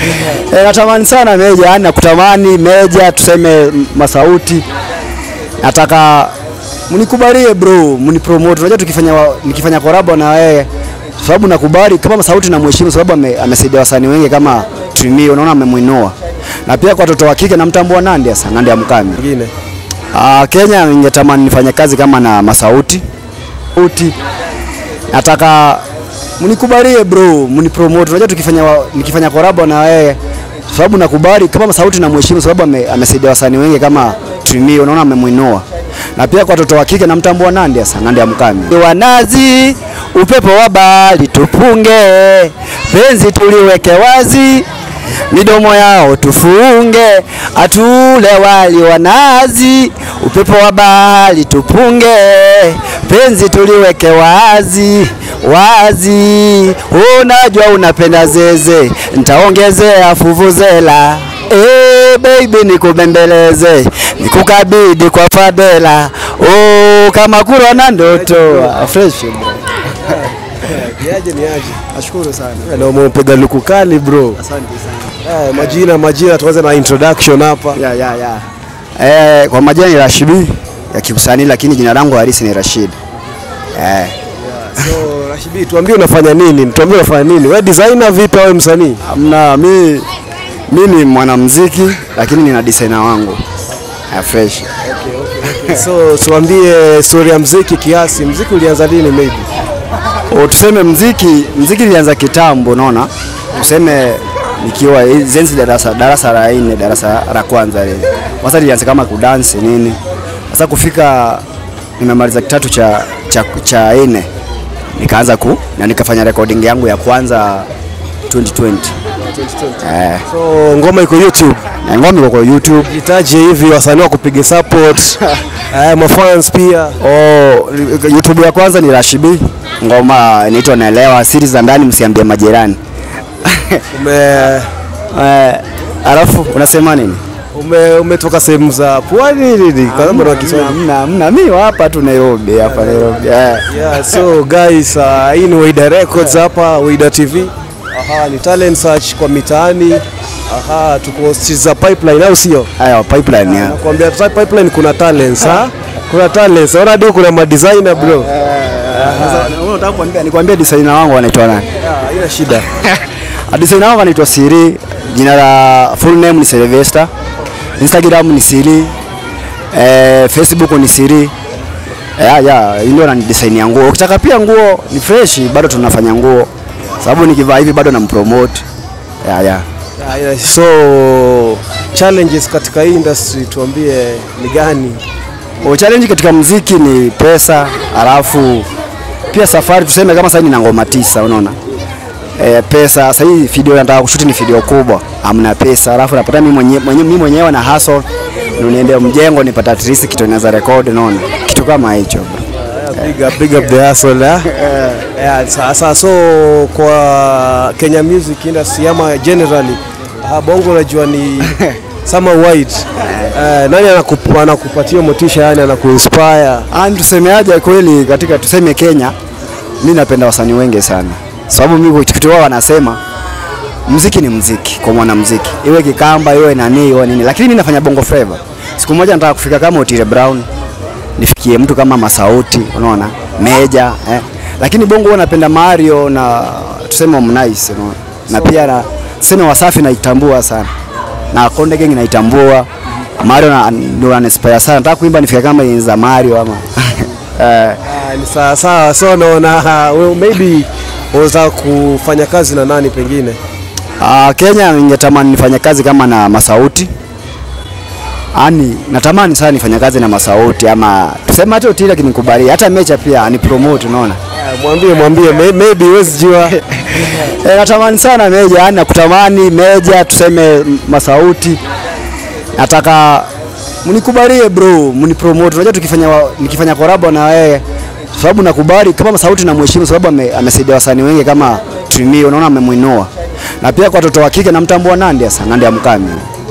E, natamani sana Meja, yani nakutamani Meja, tuseme Masauti, nataka mnikubalie bro, mnipromote. Unajua tukifanya wa- nikifanya korabo na wewe, sababu nakubali kama Masauti na mheshimu, sababu ame- amesaidia wasanii wengi kama Trini, unaona amemwinua, na pia kwa watoto wa kike namtambua Nandi sasa, Nandi ya Mkami. Mwingine. Ah, Kenya ningetamani nifanye kazi kama na Masauti uti, nataka mnikubalie bro, mnipromote. Unajua tukifanya wa- nikifanya korabo na wewe, sababu nakubali kama Masauti na mheshimu, sababu ame- amesaidia wasanii wengi kama Trini, unaona amemwinua, na pia kwa watoto wa kike namtambua Nandi sasa, Nandi ya Mkami. Wanazi upepo wa bahari tupunge, penzi tuliweke wazi midomo yao tufunge, atule wali wa nazi, upepo wa bahari tupunge, penzi tuliweke wazi wazi. Unajua unapenda zeze, ntaongezea fuvuzela Eh, baby nikubembeleze, nikukabidi kwa fadhela. Oh, kama kurwa na ndoto. Ah, Fresh bro. Niaje niaje? Nashukuru sana. Na umepiga luku kali bro. Asante sana. Eh, majina majina tuanze na introduction hapa. Ya, ya, ya. Eh, kwa majina ni Rashibi ya kiusanii lakini jina langu halisi ni Rashid. Eh, So Rashibi, tuambie unafanya nini? Tuambie unafanya nini? Wewe designer vipi au msanii? amna mi mi ni mwanamuziki lakini nina designer wangu. Ya fresh. So tuambie story ya mziki kiasi. Mziki ulianza lini maybe? O, tuseme mziki mziki nilianza kitambo unaona. Tuseme nikiwa zenzi darasa darasa la nne darasa la kwanza lile. Sasa nilianza kama kudansi nini. Sasa kufika nimemaliza kitatu cha cha, cha nne nikaanza ku na nikafanya recording yangu ya kwanza 2020. Eh, So ngoma iko YouTube. na ngoma iko kwa YouTube. Jitaje hivi wasanii wa kupiga support. Eh, mafans pia. Oh, YouTube ya kwanza ni Rashibi. Ngoma inaitwa Naelewa, siri za ndani msiambie majirani. Ume Eh, alafu unasema nini? ume umetoka sehemu za pwani nini? Kwa sababu na Kiswahili. Mna mna mimi hapa tu Nairobi hapa Nairobi. Eh. Yeah, so guys, uh, hii ni Wida Records hapa, Wida TV. Aha, ni talent search kwa mitaani. Aha, tuko streets za pipeline au sio? Haya pipeline ya. Nakwambia ta- pipeline kuna talents, ha? Kuna talents. Ona ndio kuna madesigner bro. Unataka kuambia nikwambie designer wangu anaitwa nani? Ah, Haina shida. Designer wangu anaitwa Siri. Jina la full name ni Sylvester. Instagram ni Siri. Eh, Facebook ni Siri. Ya ya, hii ndio na design ya nguo. Ukitaka pia nguo ni fresh, bado tunafanya nguo. Sababu nikivaa hivi bado nampromote. Ya ya. Haina- So challenges katika hii industry tuambie ni gani? O, challenge katika mziki ni pesa, alafu pia safari. Tuseme kama sasa nina ngoma tisa, unaona e, pesa. Sasa hii video nataka kushuti ni video kubwa, amna pesa, alafu napata mimi mwenyewe mwenye, mimi mwenyewe na hustle ndio niende mjengo nipata at least kitu naweza record, unaona kitu kama hicho bro. Big up, big up the hustle, eh? Yeah, sasa so kwa Kenya music industry ama generally ah, bongo unajua ni sama wide. Eh, nani anakup, anakupatia motisha yani anakuinspire? Ani tusemeaje kweli, katika tuseme Kenya, mi napenda wasanii wengi sana, sababu mimi kitu wao wanasema mziki ni mziki kwa mwanamziki, iwe Kikamba iwe nani iwe nini, lakini mimi nafanya bongo flava. Siku moja nataka kufika kama Otile Brown, nifikie mtu kama Masauti, unaona Meja eh. Lakini bongo huwa napenda Mario na tuseme Harmonize, unaona na pia na tuseme Wasafi naitambua sana na Konde Gang naitambua Mario na ndio anainspire sana. Nataka kuimba nifike kama enzi za Mario ama eh, Ah, ni sawa sawa, so naona uh, maybe unaweza kufanya kazi na nani pengine? Ah, Kenya ningetamani nifanye kazi kama na Masauti. Ani natamani sana nifanye kazi na Masauti ama tuseme hata Otile akinikubali hata Mecha pia ani promote unaona. Ah, Mwambie mwambie may- maybe huwezi jua. E, natamani sana Meja, yani nakutamani Meja, tuseme Masauti. Nataka mnikubalie bro, mnipromote. Unajua tukifanya wa- nikifanya korabo na wewe sababu nakubali kama Masauti na mheshimu sababu ame, amesaidia wasanii wengi kama Trini, unaona amemwinua. Na pia kwa watoto wa kike namtambua Nandi sasa, Nandi ya Mkami.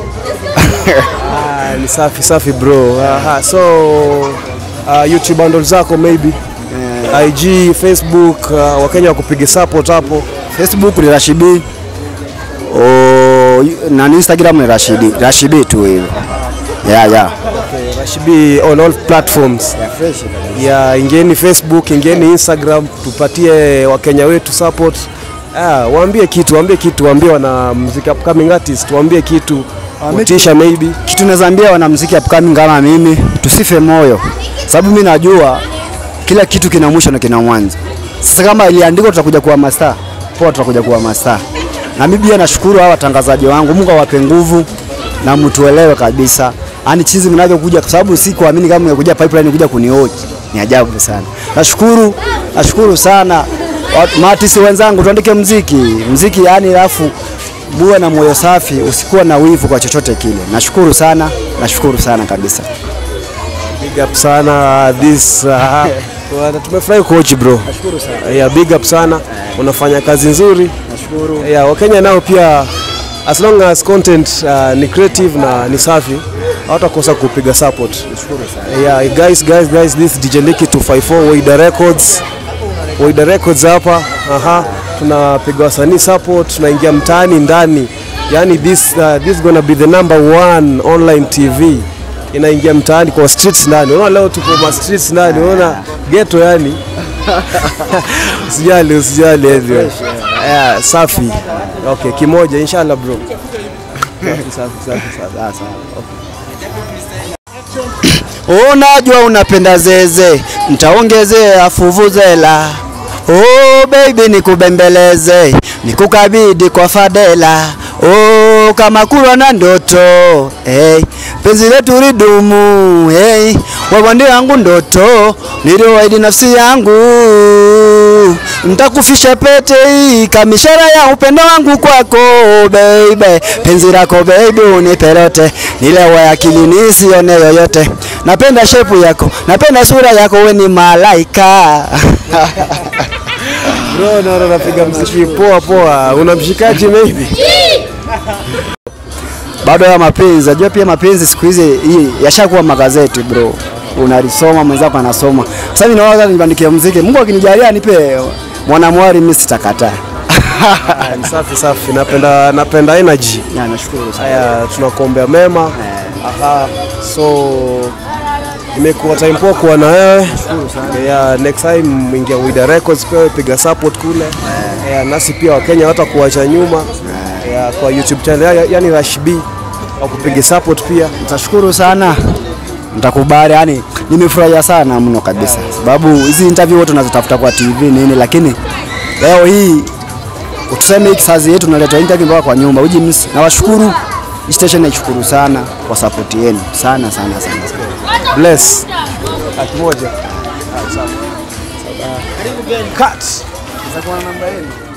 Ah, ni safi safi bro. Aha, so uh, YouTube handle zako maybe IG, Facebook, uh, Wakenya wakupiga support hapo. Facebook ni Rashibi. O, na Instagram ni Rashidi Rashibi tu hivyo. Yeah, yeah. Rashibi on all platforms. Ya ingeni Facebook, ingeni Instagram, tupatie Wakenya wetu support. Ah, waambie kitu, waambie kitu, waambie wana muziki upcoming artist, waambie kitu. Motisha maybe. Kitu naweza ambia wanamuziki upcoming kama mimi, tusife moyo, sababu mimi najua kila kitu kina mwisho na kina mwanzo. Sasa kama iliandikwa tutakuja kuwa mastaa, poa, tutakuja kuwa mastaa. Na mimi pia nashukuru hawa watangazaji wangu, Mungu awape nguvu na mtuelewe kabisa, yani chizi mnavyokuja, kwa sababu si kuamini kama mmekuja pipeline kuja kunioji, ni ajabu sana. Nashukuru, nashukuru sana Watu- maartist wenzangu, tuandike mziki mziki, yani alafu muwe na moyo safi, usikuwa na wivu kwa chochote kile. Nashukuru sana, nashukuru sana kabisa. Big up sana this uh, wana- tumefurahi coach bro. Nashukuru sana. Yeah, big up sana. Unafanya kazi nzuri. Nashukuru. Yeah, Wakenya nao pia as long as content uh, ni creative na ni safi hawatakosa kupiga support. Nashukuru sana. Yeah, guys, guys, guys, this is DJ Licky 254 Waida Records. Waida Records hapa. Aha, tunapiga wasanii support, tunaingia mtaani ndani. Yani this uh, this gonna be the number one online TV. Inaingia mtaani kwa streets ndani. Unaona leo tuko ma streets ndani. Unaona ghetto yani. Usijali, usijali hivyo. Yeah, safi. Okay, kimoja inshallah bro. Safi, safi, safi, safi. Ah, sawa. Unajua unapenda zeze, ntaongezea fuvuzela. Oh baby nikubembeleze, nikukabidi kwa fadela. Oh kama kulwa na ndoto hey, penzi letu lidumu hey, wewe ndio yangu ndoto, niliwaahidi nafsi yangu ntakufisha pete hii kama ishara ya upendo wangu kwako baby, penzi lako baby unipelote, nilewe akili nisione yoyote. Napenda shepu yako, napenda sura yako, we ni malaika Bro, naona unapiga mziki poa poa. Una mshikaji maybe? bado ya mapenzi. Najua pia mapenzi siku hizi hii yashakuwa magazeti bro, unalisoma mwenzako anasoma. Sasa mimi nawaza nibandikie muziki, Mungu akinijalia nipe mwanamwari, mimi sitakataa. Ah, ni safi safi. Napenda napenda energy. Ya, nashukuru sana. Haya, tunakuombea mema. Aha. So imekuwa time poa kuwa na wewe. Yeah, next time ingia Wida Records pia piga support kule. Yeah, nasi pia Wakenya hata kuacha nyuma. Yeah, kwa YouTube channel ya- yani Rush B au kupiga support pia. Nitashukuru sana, nitakubali. Yani nimefurahia sana mno kabisa, sababu hizi interview wote tunazitafuta kwa TV nini, lakini leo hii tuseme hii kisazi yetu naleta interview mpaka kwa nyumba uji msi. Nawashukuru hii station, naishukuru sana kwa support yenu sana sana sana, sana. Bless. Akimoja. Cut. Namba yenu